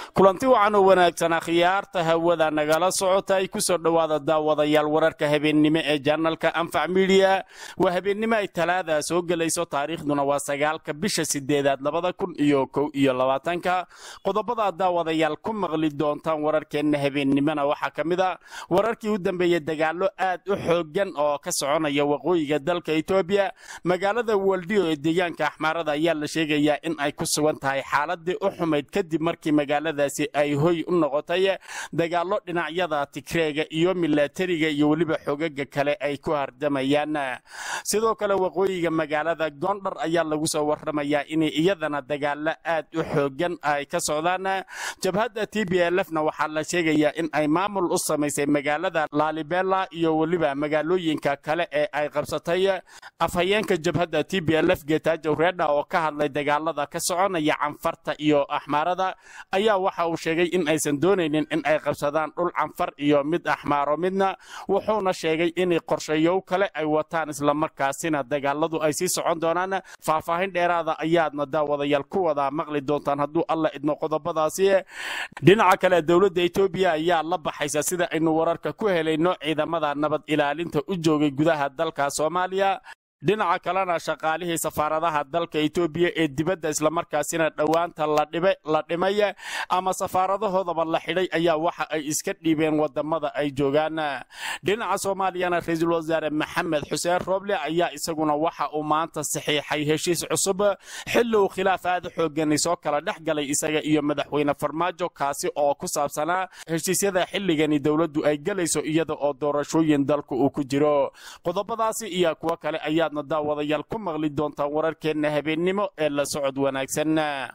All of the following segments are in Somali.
kulanti wacan oo wanaagsan akhyaarta hawada nagala socota ay ku soo dhowaada daawadayaal wararka habeennimo ee janalka anfac midiya waa habeennimo ay talaada soo gelayso taariikhduna waa sagaalka bisha sideedaad labada kun iyo kow iyo labaatanka qodobada daawadayaal ku maqli doontaan wararkeenna habeennimona waxaa ka mid a wararkii u dambeeyey dagaalo aad u xoogan oo ka soconaya waqooyiga dalka etoobiya magaalada waldiyo ee deegaanka axmaarada ayaa la sheegayaa in ay ku sugan tahay xaaladii u xumayd kadib markii magaaladaasi ay hoy u noqotay dagaalo dhinacyada tigreega iyo milatariga iyo weliba xogaga kale ay ku hardamayaan sidoo kale waqooyiga magaalada gondhar ayaa lagu soo waramayaa inay iyadana dagaalo aad u xoogan ay ka socdaan jabhadda t b lfna waxaa la sheegayaa in ay maamul u samaysay magaalada laalibela iyo weliba magaalooyinka kale ee ay qabsatay afhayeenka jabhadda t b lf getajow reedha oo ka hadlay dagaalada ka soconaya canfarta iyo axmaarada ayaa waxa uu sheegay in aysan doonaynin in ay qabsadaan dhul canfar iyo mid axmaaro midna wuxuuna sheegay in qorshayow kale ay wataan islamarkaasina dagaaladu ay sii socon doonaan faahfaahin dheeraada ayaadna daawadayaal ku wada maqli doontaan hadduu alla idmo qodobadaasi dhinaca kale dowladda etoobiya ayaa la baxaysa sida aynu wararka ku helayno ciidamada nabad ilaalinta u joogay gudaha dalka soomaaliya dhinaca kalena shaqaalihii safaaradaha dalka etoobiya ee dibadda islamarkaasina dhowaanta la dhimay ama safaaradahoodaba la xidhay ayaa waxa ay iska dhiibeen wadamada ay joogaan dhinaca soomaaliyana ra-iisul wasaare maxamed xuseen rooble ayaa isaguna waxa uu maanta saxiixay heshiis cusub xilli uu khilaaf aad xoogani soo kala dhex galay isaga iyo madaxweyne farmaajo kaasi oo ku saabsanaa heshiisyada xilligani dowladdu ay gelayso iyada oo doorashooyin dalku uu ku jiro qodobadaasi iyo kuwo kale ayaa daawadayaal ku maqli doontaan wararkeenna habeennimo ee la socod wanaagsan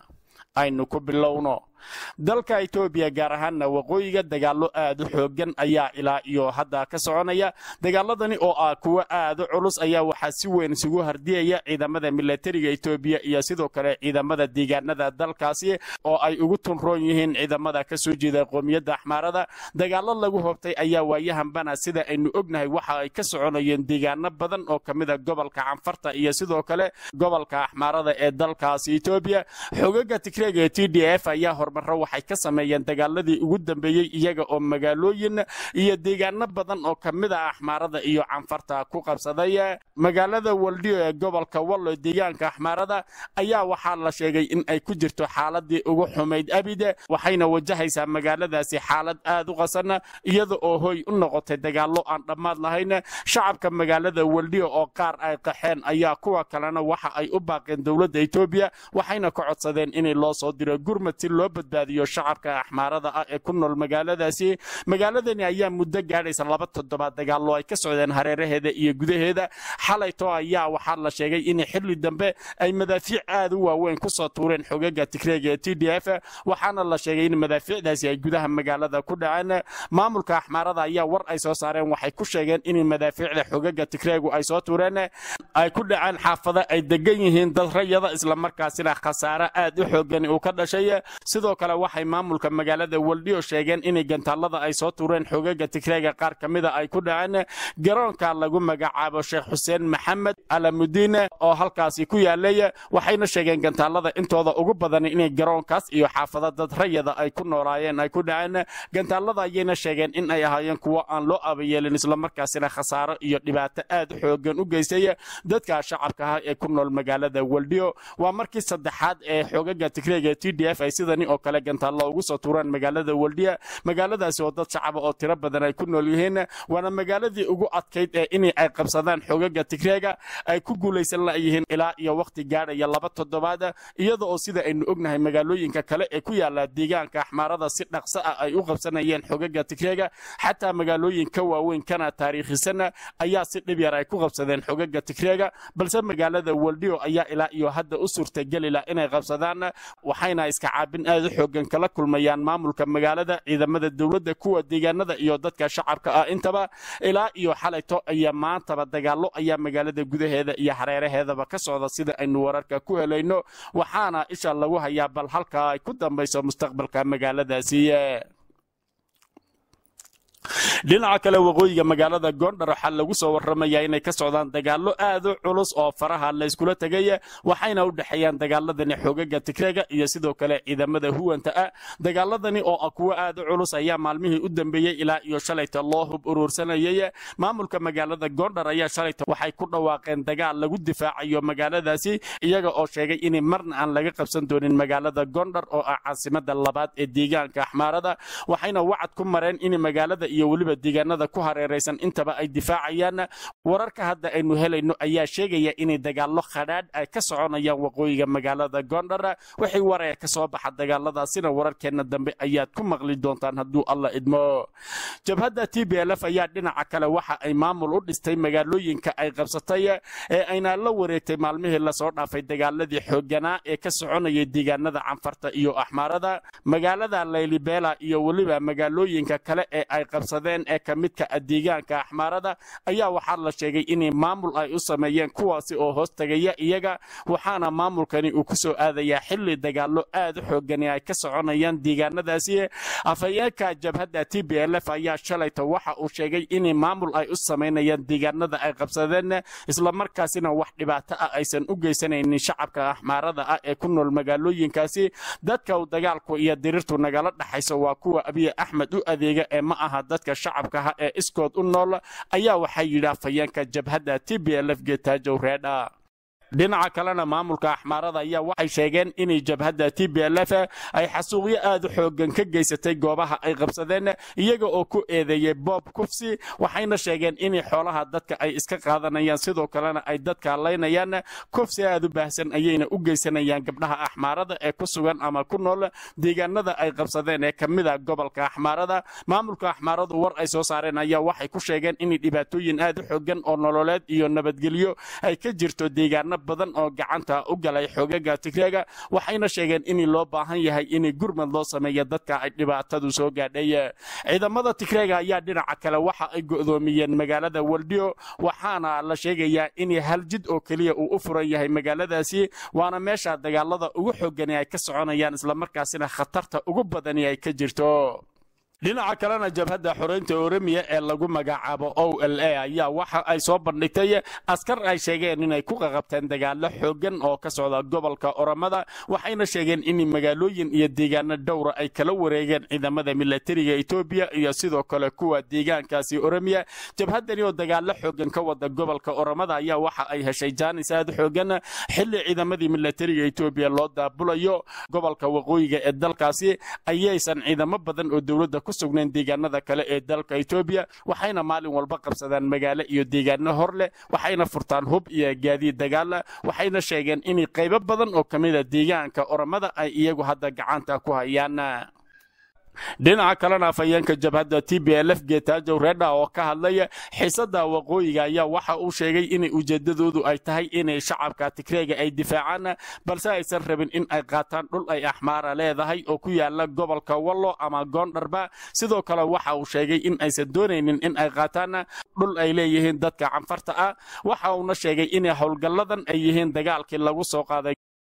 aynu ku bilowno dalka etoobiya gaar ahaanna waqooyiga dagaalo aad u xoogan ayaa ilaa iyo hadda ka soconaya dagaaladani oo ah kuwo aad u culus ayaa waxaa si weyn isugu hardiyaya ciidamada milatariga etoobiya iyo sidoo kale ciidamada deegaanada dalkaasi oo ay ugu tunroon yihiin ciidamada ka soo jeeda qoomiyadda axmaarada dagaalo lagu hobtay ayaa waayahanbana sida aynu ognahay waxa ay ka soconayeen deegaano badan oo kamida gobolka canfarta iyo sidoo kale gobolka axmaarada ee dalkaasi etoobiya xogaga tigreega ee t d f ayaa hormaro waxay ka sameeyeen dagaaladii ugu dambeeyey iyaga oo magaalooyin iyo deegaano badan oo kamida axmaarada iyo canfarta ku qabsaday magaalada waldiyo ee gobolka wallo deegaanka axmaarada ayaa waxaa la sheegay in ay ku jirto xaaladii ugu xumayd abide waxayna wajahaysaa magaaladaasi xaalad aad u qasan iyada oo hoy u noqotay dagaalo aan dhammaad lahayn shacabka magaalada waldiyo oo qaar ay qaxeen ayaa kuwa kalena waxa ay u baaqeen dowladda etoobiya waxayna ka codsadeen inay loo soo diro gurmad si loo badbaadiyo shacabka axmaarada ah ee ku nool magaaladaasi magaaladani ayaa muddo gaadhaysa laba toddobaad dagaallo ay ka socdeen hareeraheeda iyo gudaheeda xalayto ayaa waxaa la sheegay in xilli dambe ay madaafiic aad u waaweyn kusoo tuureen xogaga tigreega ee t d f waxaana la sheegay in madaafiicdaasi ay gudaha magaalada ku dhaceen maamulka axmaarada ayaa war ay soo saareen waxay ku sheegeen in madaafiicda xogaga tigreegu ay soo tuureen ay ku dhaceen xaafada ay degan yihiin dad rayada islamarkaasina khasaare aad u xoogani uu ka dhashay sidoo kale waxay maamulka magaalada waldiyo sheegeen inay gantaalada ay soo tuureen xogaga tigreega qaar ka mida ay ku dhaceen garoonka lagu magacaabo sheekh xuseen maxamed alamudiine oo halkaasi ku yaalay waxayna sheegeen gantaalada intooda ugu badan inay garoonkaas iyo xaafada dad rayada ay ku noolaayeen ay ku dhaceen gantaalada ayayna sheegeen in ay ahaayeen kuwo aan loo abayeelin islamarkaasina khasaaro iyo dhibaato aad xoogan u geystay dadka shacabka ah ee ku nool magaalada waldiyo waa markii saddexaad ee xogaga tigreega t d f ay sidani oo kale gantaallo ugu soo tuuraan magaalada waldiya magaaladaasi oo dad shacaba oo tiro badan ay ku nool yihiin waana magaaladii ugu adkayd ee inay ay qabsadaan xogaga tigreega ay ku guulaysan layihiin ilaa iyo wakhti gaadhaya laba toddobaad iyada oo sida aynu ognahay magaalooyinka kale ee ku yaala deegaanka axmaarada si dhaqso ah ay u qabsanayeen xogaga tigreega xataa magaalooyin ka waaweyn kana taariikhisan ayaa si dhib yar ay ku qabsadeen xogaga tigreega balse magaalada waldiyo ayaa ilaa iyo hadda u suurtagelila inay qabsadaan waxayna iska caabin aad u xoogan kala kulmayaan maamulka magaalada ciidamada dowladda kuwa deegaanada iyo dadka shacabka ah intaba ilaa iyo xalayto iyo maantaba dagaalo ayaa magaalada gudaheeda iyo hareeraheedaba ka socda sida aynu wararka ku helayno waxaana isha lagu hayaa bal halkaa ay ku dambayso mustaqbalka magaaladaasi dhinaca kale waqooyiga magaalada gondar waxaa lagu soo waramayaa inay ka socdaan dagaallo aad u culus oo faraha layskula tegay waxayna u dhexeeyaan dagaaladani xoogaga tigreega iyo sidoo kale ciidamada huwanta ah dagaaladani oo ah kuwo aad u culus ayaa maalmihii u dambeeyey ilaa iyo shalayta loo hub uruursanayay maamulka magaalada gondar ayaa shalayta waxay ku dhawaaqeen dagaal lagu difaacayo magaaladaasi iyaga oo sheegay in marna aan laga qabsan doonin magaalada gondar oo ah caasimada labaad ee deegaanka axmaarada waxayna wacad ku mareen in magaalada iyo weliba deegaanada ku hareeraysan intaba ay difaacayaan wararka hadda aynu helayno ayaa sheegaya inay dagaallo khadhaadh ay ka soconayaan waqooyiga magaalada gondar wixii waree ka soo baxa dagaaladaasina wararkeenna dambe ayaad ku maqli doontaan hadduu alla idmo jabhadda t b lf ayaa dhinaca kale waxa ay maamul u dhistay magaalooyinka ay qabsatay ee ayna la wareegtay maalmihii lasoo dhaafay dagaaladii xooganaa ee ka soconayay deegaanada canfarta iyo axmaarada magaalada laylibela iyo weliba magaalooyinka kale ee ay qabsadeen ee ka midka deegaanka axmaarada ayaa waxaa la sheegay inay maamul ay u sameeyeen kuwaasi oo hoos tegaya iyaga waxaana maamulkani uu ku soo aadayaa xilli dagaallo aad u xoogani ay ka soconayaan deegaanadaasi afhayeenka jabhadda t b lf ayaa shalayta waxa uu sheegay in maamul ay u samaynayaan deegaanada ay qabsadeen islamarkaasina wax dhibaato ah aysan u geysanaynin shacabka axmaarada ah ee ku nool magaalooyinkaasi dadka uu dagaalku iyo dirirtu nagala dhaxayso waa kuwa abiy axmed u adeega ee ma aha dadka shacabkaha ee iskood u nool ayaa waxaa yidhi afhayeenka jabhadda t b lf getaajow reedha dhinaca kalena maamulka axmaarada ayaa waxay sheegeen inay jabhadda t b lf ay xasuuqyo aad u xoogan ka geysatay goobaha ay qabsadeen iyaga oo ku eedeeyey bob kufsi waxayna sheegeen inay xoolaha dadka ay iska qaadanayaan sidoo kalena ay dadka laynayaan kufsi aad u baahsan ayayna u geysanayaan gabdhaha axmaarada ee ku sugan ama ku nool deegaanada ay qabsadeen ee ka mida gobolka axmaarada maamulka axmaaradu war ay soo saareen ayaa waxay ku sheegeen inay dhibaatooyin aad u xoogan oo nololeed iyo nabadgelyo ay ka jirto deegaana badan oo gacanta u galay xoogaga tigreega waxayna sheegeen in loo baahan yahay in gurmad loo sameeyo dadka ay dhibaatadu soo gaadhay ciidamada tigreega ayaa dhinaca kale waxa ay go'doomiyeen magaalada waldio waxaana la sheegayaa in hal jid oo keliya uu u furan yahay magaaladaasi waana meesha dagaalada ugu xoogani ay ka soconayaan islamarkaasina khatarta ugu badani ay ka jirto dhinaca kalena jabhadda xoreynta oremiya ee lagu magacaabo o l a ayaa waxa ay soo bandhigtay askar ay sheegeen inay ku qaqabteen dagaalo xoogan oo ka socda gobolka oromada waxayna sheegeen in magaalooyin iyo deegaano dhowra ay kala wareegeen ciidamada milatariga etoobiya iyo sidoo kale kuwa deegaankaasi oremiya jabhaddani oo dagaalo xoogan ka wada gobolka oromada ayaa waxa ay heshay jaanis aad xoogan xilli ciidamadii milatariga etoobiya loo daabulayo gobolka waqooyiga ee dalkaasi ayaysan ciidamo badan oo dowladda ku sugnayn deegaanada kale ee dalka etoobiya waxayna maalin walba qabsadaan magaalo iyo deegaano hor leh waxayna furtaan hub iyo gaadiid dagaala waxayna sheegeen in qaybo badan oo ka mida deegaanka oromada ay iyagu hadda gacanta ku hayaan dhinaca kalena afhayeenka jabhadda t b lf getaajow reedha oo ka hadlaya xiisada waqooyiga ayaa waxa uu sheegay inay ujeedadoodu ay tahay inay shacabka tigreega ay difaacaan balse aysan rabin in ay qaataan dhul ay axmaara leedahay oo ku yaala gobolka wallo ama goondharba sidoo kale waxa uu sheegay in aysan doonaynin in ay qaataan dhul ay leeyihiin dadka canfarta ah waxa uuna sheegay inay howlgalladan ay yihiin dagaalkii lagu soo qaaday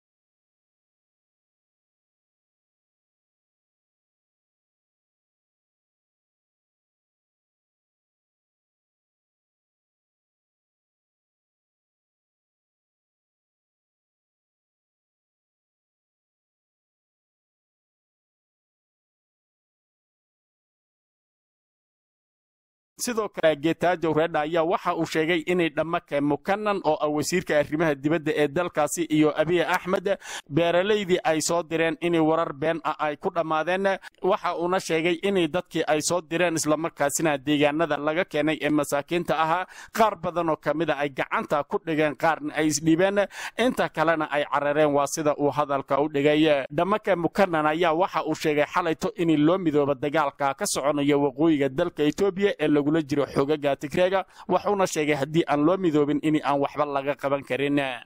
sidoo kale getaajow reedha ayaa waxa uu sheegay inay dhammake mukanan oo ah wasiirka arrimaha dibadda ee dalkaasi iyo abiy axmed beeralaydii ay soo direen inay warar been ah ay ku dhammaadeen waxa uuna sheegay inay dadkii ay soo direen islamarkaasina deegaanada laga keenay ee masaakiinta ahaa qaar badan oo ka mida ay gacanta ku dhigeen qaarna ay isdhiibeen inta kalena ay carareen waa sida uu hadalka u dhigay dhammake mukanan ayaa waxa uu sheegay xalayto in loo midooba dagaalka ka soconayo waqooyiga dalka etoobiya ee lagu jiro xoogaga tigreega wuxuuna sheegay haddii aan loo midoobin in aan waxba laga qaban karin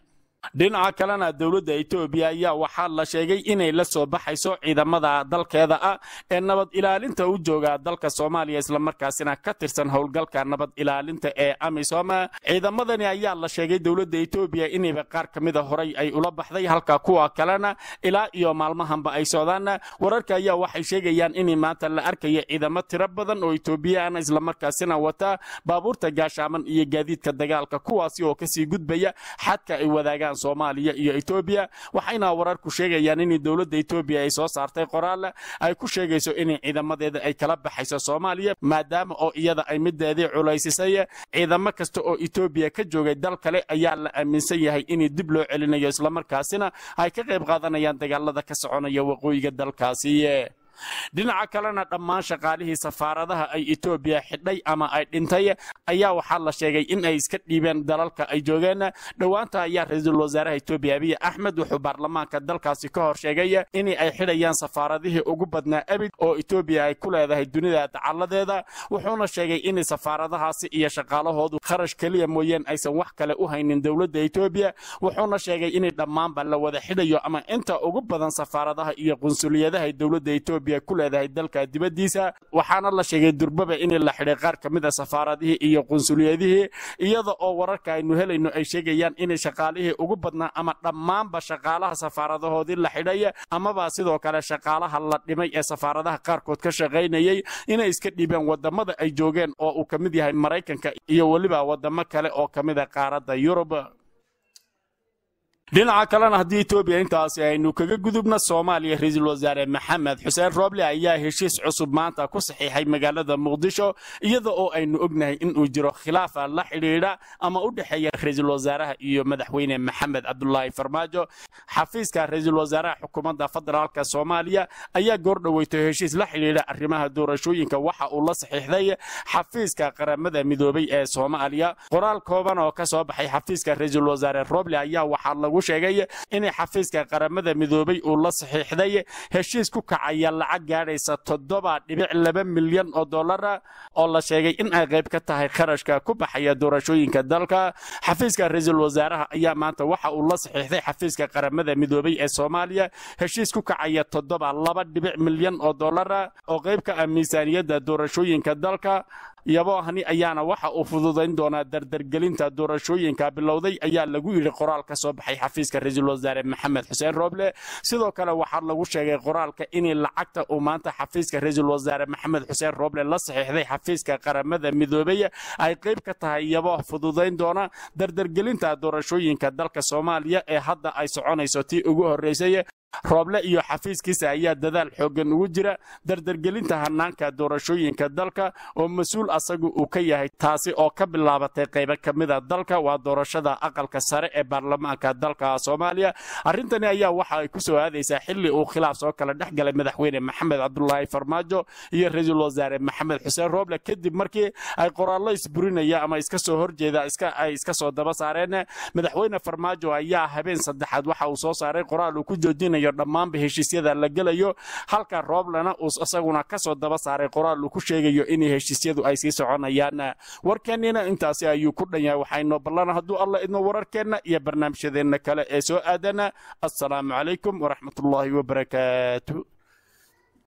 dhinaca kalena dowladda etoobiya ayaa waxaa la sheegay inay la soo baxayso ciidamada dalkeeda ah ee nabad ilaalinta u jooga dalka soomaaliya islamarkaasina ka tirsan howlgalka nabad ilaalinta ee amisom ciidamadani ayaa la sheegay dowladda etoobiya inayba qaar ka mida horay ay ula baxday halka kuwa kalena ilaa iyo maalmahanba ay socdaan wararka ayaa waxay sheegayaan in maanta la arkayo ciidamo tiro badan oo etoobiyaan islamarkaasina wata baabuurta gaashaaman iyo gaadiidka dagaalka kuwaasi oo kasii gudbaya xadka ay wadaagaan soomaaliya iyo etoobiya waxayna wararku sheegayaan in dowladda etoobiya ay soo saartay qoraal ay ku sheegayso in ciidamadeeda ay kala baxayso soomaaliya maadaama oo iyada ay mideedii culaysisay ciidamo kasta oo etoobiya ka joogay dal kale ayaa la aaminsan yahay in dib loo celinayo islamarkaasina ay ka qayb qaadanayaan dagaalada ka soconaya waqooyiga dalkaasi dhinaca kalena dhammaan shaqaalihii safaaradaha ay etoobiya xidhay ama ay dhintay ayaa waxaa la sheegay in ay iska dhiibeen dalalka ay joogeen dhowaanta ayaa ra-iisul wasaaraha etoobiya abiy axmed wuxuu baarlamaanka dalkaasi ka hor sheegay in ay xidhayaan safaaradihii ugu badnaa abid oo etoobiya ay ku leedahay dunida dacaladeeda wuxuuna sheegay in safaaradahaasi iyo shaqaalahoodu kharash keliya mooyeen aysan wax kale u haynin dowladda etoobiya wuxuuna sheegay in dhammaanba la wada xidhayo ama inta ugu badan safaaradaha iyo qunsuliyadaha dowladda etoobiya ku leedahay dalka dibaddiisa waxaana la sheegay durbaba in la xidhay qaar ka mid a safaaradihii iyo qunsuliyadihii iyada oo wararka aynu helayno ay sheegayaan in shaqaalihii ugu badnaa ama dhammaanba shaqaalaha safaaradahoodii la xidhay amaba sidoo kale shaqaalaha la dhimay ee safaaradaha qaarkood ka shaqaynayay inay iska dhiibeen wadamada ay joogeen oo uu ka mid yahay maraykanka iyo weliba wadamo kale oo ka mid a qaaradda yurub dhinaca kalena haddii etoobiya intaasi aynu kaga gudubna soomaaliya ra-iisul wasaare maxamed xuseen rooble ayaa heshiis cusub maanta ku saxiixay magaalada muqdisho iyada oo aynu ognahay inuu jiro khilaafa la xidhiidha ama u dhexeeya ra-iisul wasaaraha iyo madaxweyne maxamed cabdulaahi farmaajo xafiiska ra-iisul wasaaraha xukuumadda federaalka soomaaliya ayaa goordhoweyto heshiis la xidhiidha arrimaha doorashooyinka waxa uu la saxiixday xafiiska qaramada midoobay ee soomaaliya qoraal kooban oo ka soo baxay xafiiska ra-iisul wasaare rooble ayaa waxaa lagu sheegay in xafiiska qaramada midoobay uu la saxiixday heshiis ku kacaya lacag gaadhaysa toddoba dhibic laba milyan oo dollara oo la sheegay in ay qayb ka tahay kharashka ku baxaya doorashooyinka dalka xafiiska ra-iisul wasaaraha ayaa maanta waxa uu la saxiixday xafiiska qaramada midoobay ee soomaaliya heshiis ku kacaya toddoba laba dhibic milyan oo dollara oo qayb ka ah miisaaniyadda doorashooyinka dalka yaboohani ayaana waxa uu fududayn doonaa dardargelinta doorashooyinka bilowday ayaa lagu yidhi qoraal ka soo baxay xafiiska ra-iisul wasaare maxamed xuseen rooble sidoo kale waxaa lagu sheegay qoraalka in lacagta uu maanta xafiiska ra-iisul wasaare maxamed xuseen rooble la saxiixday xafiiska qaramada midoobey ay qayb ka tahay yabooh fududayn doona dardargelinta doorashooyinka dalka soomaaliya ee hadda ay soconayso tii ugu horreysay rooble iyo xafiiskiisa ayaa dadaal xooggan ugu jira dardargelinta hanaanka doorashooyinka dalka oo mas-uul asagu uu ka yahay taasi oo ka bilaabatay qaybo ka mida dalka waa doorashada aqalka sare ee baarlamaanka dalka soomaaliya arrintani ayaa waxa ay ku soo aadaysaa xilli uu khilaaf soo kala dhex galay madaxweyne maxamed cabdulaahi farmaajo iyo ra-iisul wasaare maxamed xuseen rooble kadib markii ay qoraallo isburinaya ama iska soo horjeeda ay iska soo daba saareen madaxweyne farmaajo ayaa habeen saddexaad waxa uu soo saaray qoraal uu ku joojinayo dhammaanba heshiisyada la gelayo halka rooblena uu isaguna ka soo daba saaray qoraal uu ku sheegayo in heshiisyadu ay sii soconayaan warkeennina intaasi ayuu ku dhan yahay waxaynu ballan hadduu alla idmo wararkeenna iyo barnaamijyadeenna kale ee soo aadana assalaamu calaykum waraxmatullaahi wabarakaatu